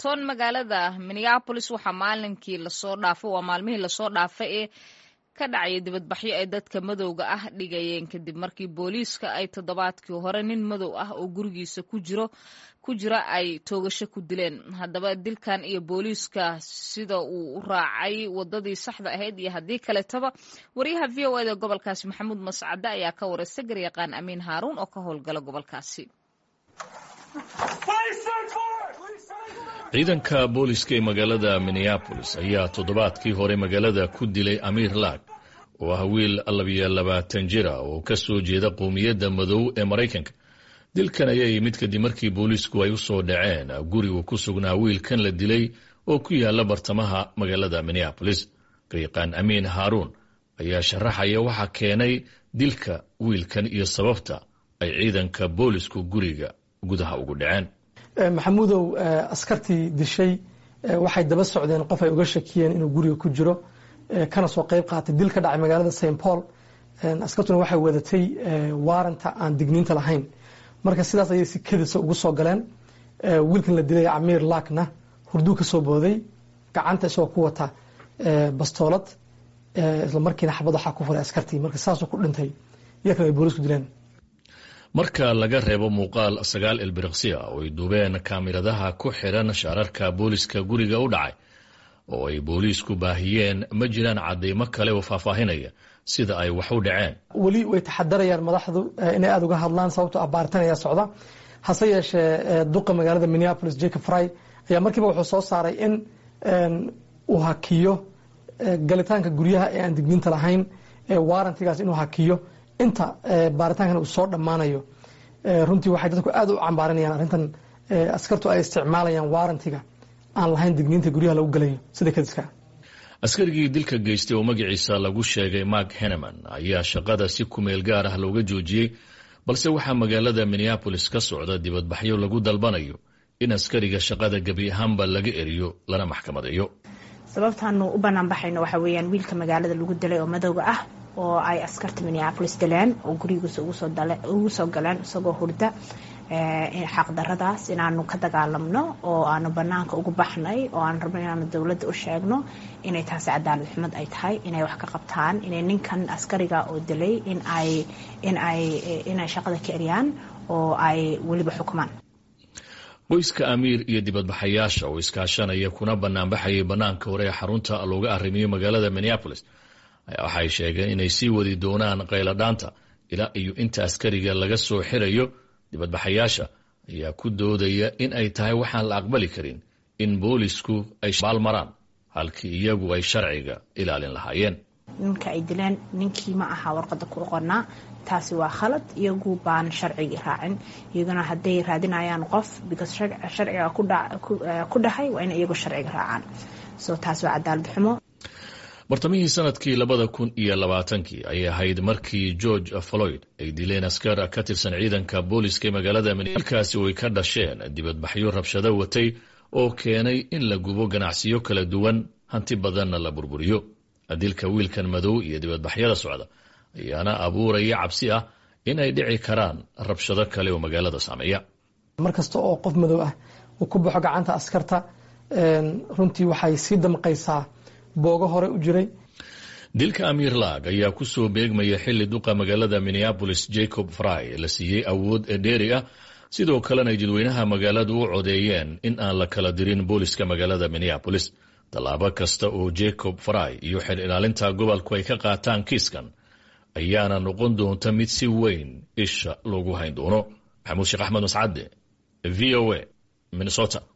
ton magaalada minneabolis waxaa maalinkii lasoo dhaafay waa maalmihii lasoo dhaafay ee ka dhacaya dibadbaxyo ay dadka madowga ah dhigayeen kadib markii booliiska ay toddobaadkii hore nin madow ah oo gurigiisa ku jiro ku jira ay toogasho ku dileen haddaba dilkan iyo booliiska sida uu u raacay wadadii saxda ahayd iyo haddii kaletaba wariyaha v o eda gobolkaasi maxamuud mascade ayaa ka wareysta garyaqaan amiin haaruun oo ka howlgala gobolkaasi ciidanka booliska ee magaalada minneabolis ayaa toddobaadkii hore magaalada ku dilay amiir laag oo ah wiil labiyo labaatan jira oo ka soo jeeda qowmiyadda madow ee maraykanka dilkan ayaa yimid kadib markii booliisku ay u soo dhaceen gurigu ku sugnaa wiilkan la dilay oo ku yaala bartamaha magaalada minneabolis garyaqaan amiin haaruun ayaa sharaxaya waxaa keenay dilka wiilkan iyo sababta ay ciidanka boolisku guriga gudaha ugu dhaceen maxamuudow askartii dishay waxay daba socdeen qof ay uga shakiyeen inuu guriga ku jiro kana soo qayb qaatay dil ka dhacay magaalada st paul askartuna waxay wadatay waaranta aan digniinta lahayn marka sidaas ayay si kedisa ugu soo galeen wiilkan la dilay camiir laakna hurduu ka soo booday gacanta isagoo ku wata bastoolad isla markiina xabad waxaa ku furay askartii marka saasuu ku dhintay iyakan ay boolisku dileen marka laga reebo muuqaal sagaal ilbiriqsi ah oo ay duubeen kaamiradaha ku xiran shaararka booliska guriga u dhacay oo ay booliisku baahiyeen ma jiraan cadeymo kale oo faahfaahinaya sida ay wax u dhaceen weli way taxadarayaan madaxdu inay aada uga hadlaan sababto ah baaritaan ayaa socda hase yeeshee duqa magaalada minneapolis jacob fry ayaa markiiba wuxuu soo saaray in uu hakiyo galitaanka guryaha ee aan digniinta lahayn waarantigaas inuu hakiyo inta baaritaankan uu soo dhammaanayo runtii waxay dadku aada u cambaarinayaan arrintan askartu ay isticmaalayaan waarantiga aan lahayn digniinta guryaha lagu galayo sida kadiska askarigii dilka geystay oo magaciisa lagu sheegay mark heneman ayaa shaqada si kumeel gaar ah looga joojiyey balse waxaa magaalada minneabolis ka socda dibadbaxyo lagu dalbanayo in askariga shaqada gebi ahaanba laga eriyo lana maxkamadeeyo sababtaanu u banaanbaxayno waxaa weeyaan wiilka magaalada lagu dilay oo madowga ah oo ay askarta minneabolis dileen oo gurigiisa ugu soo galeen isagoo hurda xaqdaradaas inaanu ka dagaalamno oo aanu banaanka ugu baxnay oo aan rabno inaanu dowladda u sheegno inay taasi cadaalad xumad ay tahay inay wax ka qabtaan inay ninkan askariga oo dilay inay shaqada ka eryaan oo ay weliba xukumaan qoyska amiir iyo dibadbaxayaasha oo iskaashanaya kuna banaanbaxayay banaanka hore ee xarunta looga arrimiyo magaalada minneabolis waxay sheegeen inay sii wadi doonaan qayladhaanta ilaa iyo inta askariga laga soo xirayo dibadbaxayaasha ayaa ku doodaya in ay tahay waxaan la aqbali karin in boolisku ay baalmaraan halkii iyagu ay sharciga ilaalin lahaayeen ninka ay dileen ninkii ma aha warqada ku oqonaa taasi waa khalad iyagu baan sharcigii raacin iyaguna hadday raadinayaan qof because sharciga ku dhahay waa in iyagu sharciga raacaan so taas waa cadaalad xumo bartamihii sanadkii labada kun iyo labaatankii ayay ahayd markii george floyd ay dileen askar ka tirsan ciidanka booliska ee magaalada milkaasi oo ay ka dhasheen dibadbaxyo rabshado watay oo keenay in la gubo ganacsiyo kala duwan hanti badanna la burburiyo dilka wiilkan madow iyo dibadbaxyada socda ayaana abuuraya cabsi ah in ay dhici karaan rabshado kale oo magaalada saameeya mar kasta oo qof madow ah uu ku baxo gacanta askarta runtii waxay sii damqaysaa boogo hore u jiray dilka amiir laag ayaa ku soo beegmaya xilli duqa magaalada minneabolis jacob fry la siiyey awood dheeri ah sidoo kalena jadweynaha magaaladu u codeeyeen in aan la kala dirin booliska magaalada minneabolis tallaabo kasta oo jacob fry iyo xil ilaalinta gobolku ay ka qaataan kiiskan ayaana noqon doonta mid si weyn isha loogu hayn doono maxamuud sheekh axmed mascade v o a minnesota